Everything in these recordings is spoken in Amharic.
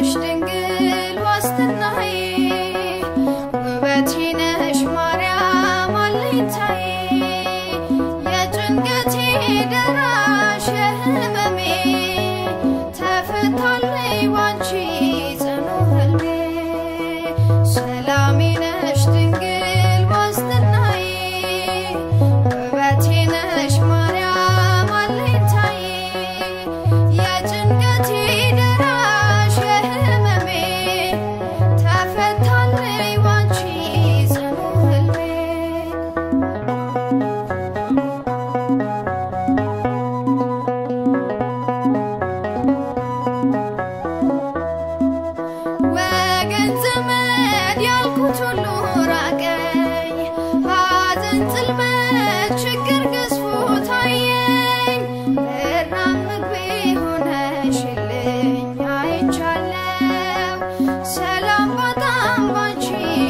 ነሽ ድንግል ዋስትናዬ ውበቴ ነሽ ማርያም አለኝታዬ የጭንቀቴ ደራሽ የህመሜ ተፈታለይ ባንቺ ጽኑ ህልሜ ሰላሜ ነሽ ድንግል ዋስትናዬ ውበቴ ነሽ ማርያም አለኝታዬ የጭንቀቴ ደራሽ የህመሜ ተፈታለይ ባንቺ ጽኑ ህልሜ ወገን ዘመድ ያልኩት ሁሉ ራቀኝ፣ ሐዘን ጽልመት ችግር ገዝፎ ታየኝ። ብራብ ምግቤ ሆነሽልኝ አይቻለው፣ ሰላም ባጣም ባንቺ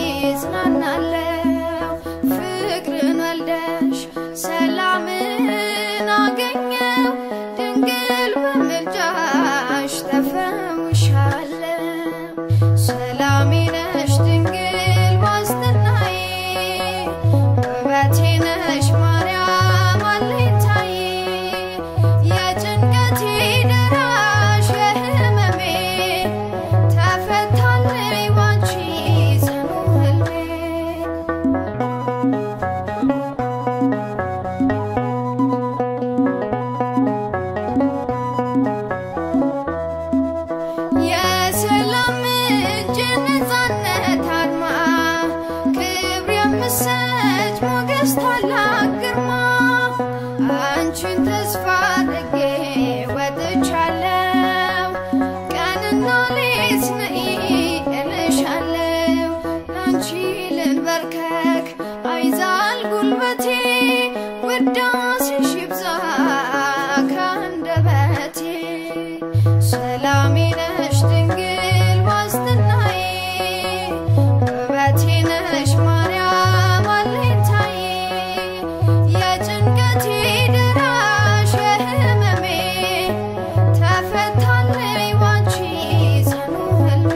እጽናናለው። ፍቅርን ወልደሽ ሰላምን አገኘው፣ ድንግል በምልጃሽ ተፈውሻለው። ሰላሜ ነሽ ድንግል ዋስትናዬ ውበቴ ነሽ ማርያም አለኝታዬ የጭንቀቴ ደራሽ የህመሜ ተፈታለይ ባንቺ ጽኑ ህልሜ የሰላም ምንጭ ነፃነት አርማ ክብር የምሰጭ ሞገስ ታላቅ ግርማ አንቺን ተስፋ አድርጌ ወጥቻለሁ ቀንና ሌት ነይ እልሻለሁ ላንቺ ልንበርከክ አይዛል ጉልበቴ ውዳሴሽ ይብዛ ከአንደበቴ ሰላሜ ነሽ ድንግል ዋስትናዬ ውበቴ ነሽ ማርያም አለኝታዬ የጭንቀቴ ደራሽ የህመሜ ተፈታለይ ባንቺ ጽኑ ህልሜ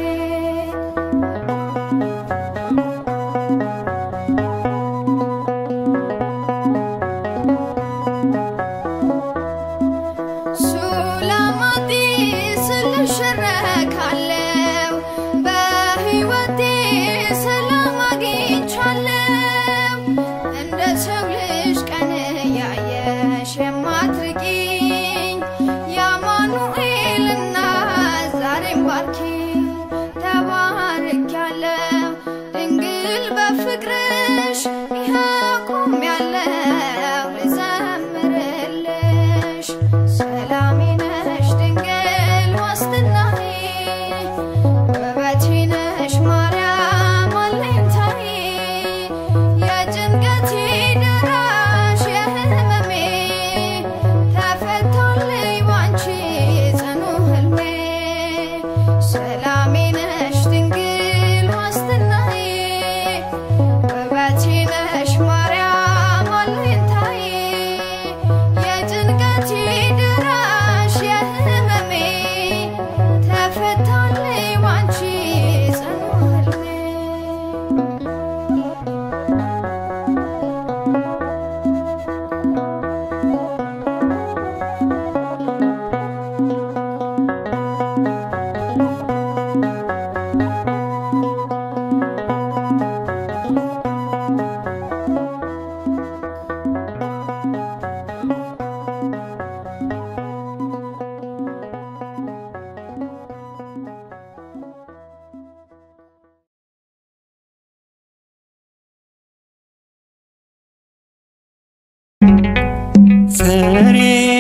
ሱላማጢ ስልሽረካለው በህይወቴ ሰላም አግኝቻለው እንደ ሰው ልጅ ቀን ያየሽ የማትርቂኝ የአማኑኤልና ዛሬም ባርኪ ተባርኪያለው ድንግል በፍቅርሽ ይኸው ቆሜያለው ልዘምርልሽ ሰላሜ ነሽ ድንግል ዋስትናዬ ውበቴ ነሽ ማርያም አለኝታዬ የጭንቀቴ ደራሽ የህመሜ ተፈታለይ ባንቺ ጽኑ ህልሜ ሰላሜ ነሽ ድንግል ዋስትናዬ ውበቴ ነሽ ማርያም አለኝታዬ የጭንቀቴ ደራሽ የህመሜ ተፈታለይ ባንቺ ጽኑ ህልሜ ፍሬ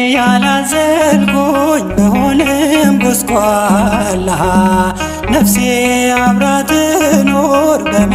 ያላዘልኩኝ በሆንም ጎስቋላ ነፍሴ አብራ ትኖር በመ